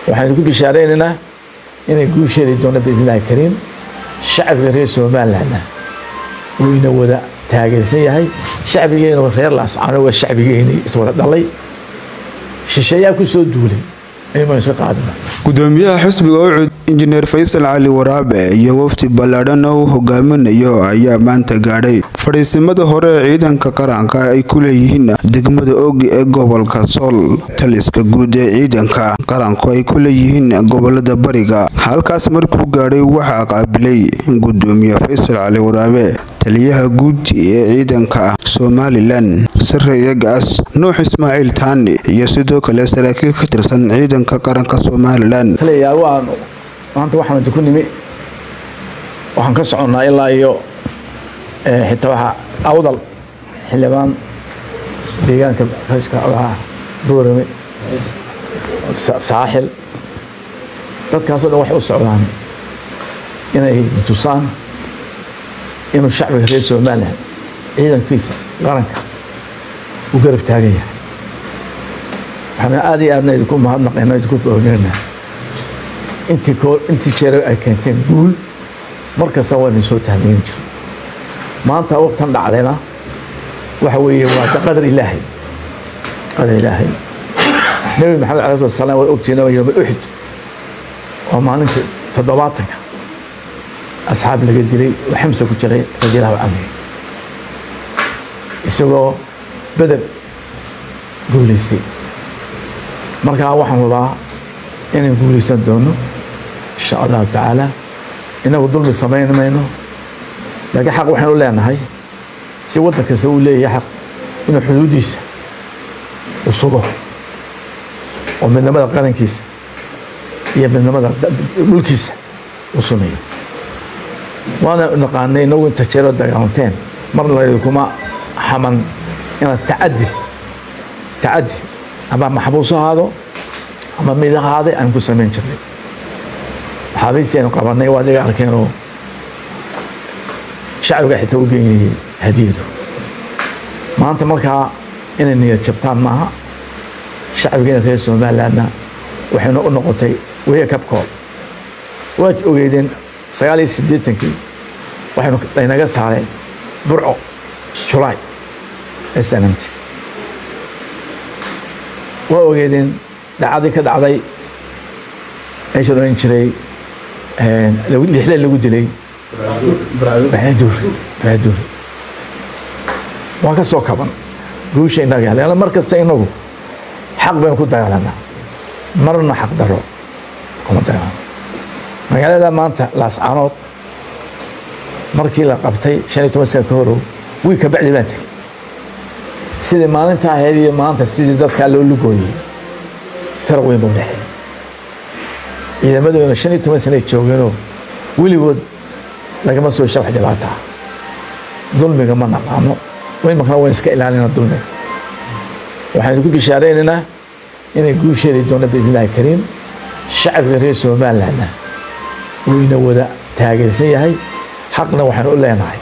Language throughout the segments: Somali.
waxaan ku bishaareynanaa inay guusheedi doono biidnillahi kariim shacbiga reer somalilandna uu ina wada taageersan yahay shacbigeena reer laascaano waa shacbigeeni iswada dhalay shisheeyaa ku soo duulay ayumaan iska qaadina gudoomiyaha xisbiga ucud injineer faysal cali waraabe iyo wafdi ballaadhan oo uu hogaaminayo ayaa maanta gaadhay fadhiisimada hore ee ciidanka qaranka ay ku leeyihiin degmada ogi ee gobolka sool taliska guud ee ciidanka qaranku ay ku leeyihiin gobolada bariga halkaas markuu gaadhay waxaa qaabilay gudoomiye faysal cali waraabe taliyaha guud ee ciidanka somalilan sareeya gaas nuux ismaaciil taani iyo sidoo kale saraakiil ka tirsan ciidanka qaranka somalilan taliyayaal waan maanta waxaan ku nimi waxaan ka soconnaa ilaa iyo xitaa waxaa awdal xildhibaan deegaanka rashka ogaha boorame saaxil dadkaasoo dhan waxay u socdaan inay tusaan inuu shacbiga reer somalilan ciidankiisa qaranka u garab taagan yahay waxaana aada iyo aadna idinku mahadnaqayna idinku boognina intii koo intii jeer ay keenteen guul markasta waynu soo tahniyin jiro maanta waqtan dhacdayna waxa weeye waa qadar ilaahay qadar ilaahay nebi maxamed calayhi wasalaam waa ogtiina waa yowma uxud oo maalinta toddobaatanka asxaab laga dilay oo xamsa ku jiray radiallahu canhu isagoo beder guulaystay markaa waxaan rabaa inaan guulaysan doono insha allahu tacaala inagu dulmi samayn mayno laakiin xaq waxaynu leenahay si waddan kasta uu leeyahay xaq inuu xuduudiisa u sugo oo midnimada qarankiisa iyo midnimada dhulkiisa u sumeeyo waana naqaanay inagu inta jeeroo dagaalanteen mar laydikuma xaman inaad tacadi tacadi ama maxbuus ahaado ama mid ahaaday aan ku samayn jirnay maxaabiistii aynu qabanay waa adiga arkeenoo shacbiga xitaa u geynayay hadiyadu maanta markaa inay niyad jabtaan maaha shacbigeena reer somalilandna waxayna u noqotay weya kabkood waad ogeydeen sagaal iyo siddeetankii waxaynu laynaga saareen burco julaay snmt waa ogeedeen dhacdii ka dhacday meesha odhan jiray lixle lagu dilay duure waan ka soo kaban guusha inaga hel mar kasta inagu xaq baynu ku dagaalanaa marna xaq daro kuma dagaalano magaalada maanta laascaanood markii la qabtay shan iyo toban sana ka horow wiil ka bacdi baan tegey sidii maalinta ahayd iyo maanta sidii dadkaa loo lugooyey faraq weyn ba u dhexeey ciidamadoona shan iyo toban sana joogeenoo weligood lagama soo hesha wax dhibaataa dulmiga ma naqaano imankana waan iska ilaalina dulmiga waxaan idinku bishaareynanaa inay guusheedi doono biidnillahi kariim shacbiga reer somalilandna uu ina wada taageersan yahay xaqna waxaan u leenahay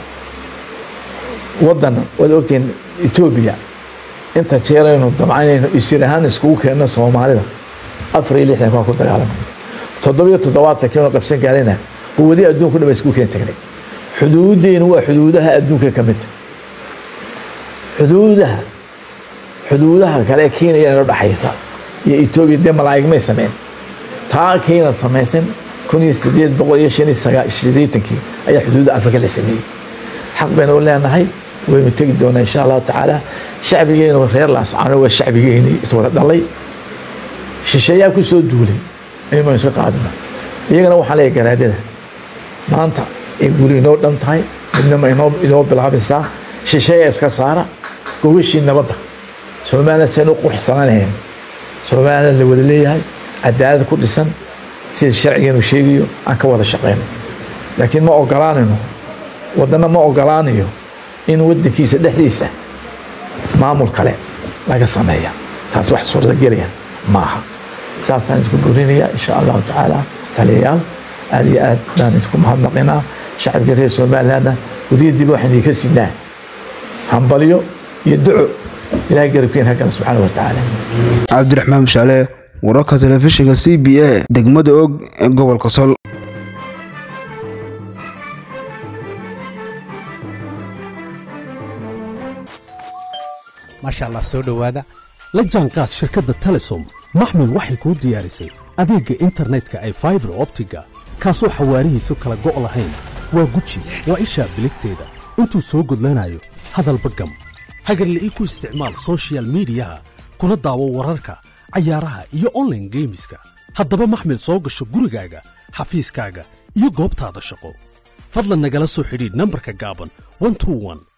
waddan waad ogtihiin etoobiya inta jeeraynu dabcanaynu isir ahaan iskugu keenno soomaalida afar iyo lixdan waa ku dagaalamay toddobiyo toddobaatankiinu qabsan gaarayna quwadii adduunku dhan ba iskugu keen tagnay xuduuddeenu waa xuduudaha adduunka ka midta xuduudaha xuduudaha kale kenya inoo dhaxaysa iyo etoobiya dee malaa'ig may sameyn taa kenya samaysan kun iyo sideed boqol iyo shan iyo sagaa sideetankii ayaa xuduudda afrika la sameeyey xaq baynu u leenahay waynu tegi doonaa insha allahu tacaala shacbigeenu reer laascaano waa shacbigeeni iswada dhalay shisheeyaa ku soo duulay ayumaan iska qaadina iyagana waxaan leeyahay garaadada maanta ay guli inoo dhan tahay midnima inoo inoo bilaabaysaa shisheeya iska saara gogashii nabadda somaliland saynu quruxsananayn somaliland la wada leeyahay cadaalad ku dhisan sida sharcigeenu sheegayo aan ka wada shaqeyno laakiin ma ogolaanayno waddana ma ogolaanayo in waddankiisa dhexdiisa maamul kale laga sameeya taas wax suurtagelaya ma aha saasaan idinku burinaya insha allahu tacaala taliyayaal aad iyo aad baan idinku mahadnaqinaa shacabka reer somalilandna gudiya dib waxaan idinka siinaa hambalyo iyo duco ilahay garabkeen hagala subxaana wa tacaala cabdiraxmaan mashaale wararka telefishinka c b a degmada og ee gobolka sol maasha allah soo dhowaada la jaanqaad shirkadda telesom maxmil waxay kuu diyaarisay adeegga internetka ay faibar optiga kaasoo xawaarihiisu kala go' lahayn waa guji waa ishaa biligteeda intuu soo gudlanayo hadalba gam hagarla'ii ku isticmaal sochial midiyaha kuna daawo wararka cayaaraha iyo onlaine geemiska haddaba maxmil soo gasho gurigaaga xafiiskaaga iyo goobtaada shaqo fadlan nagala soo xidhiidh nambarka gaaban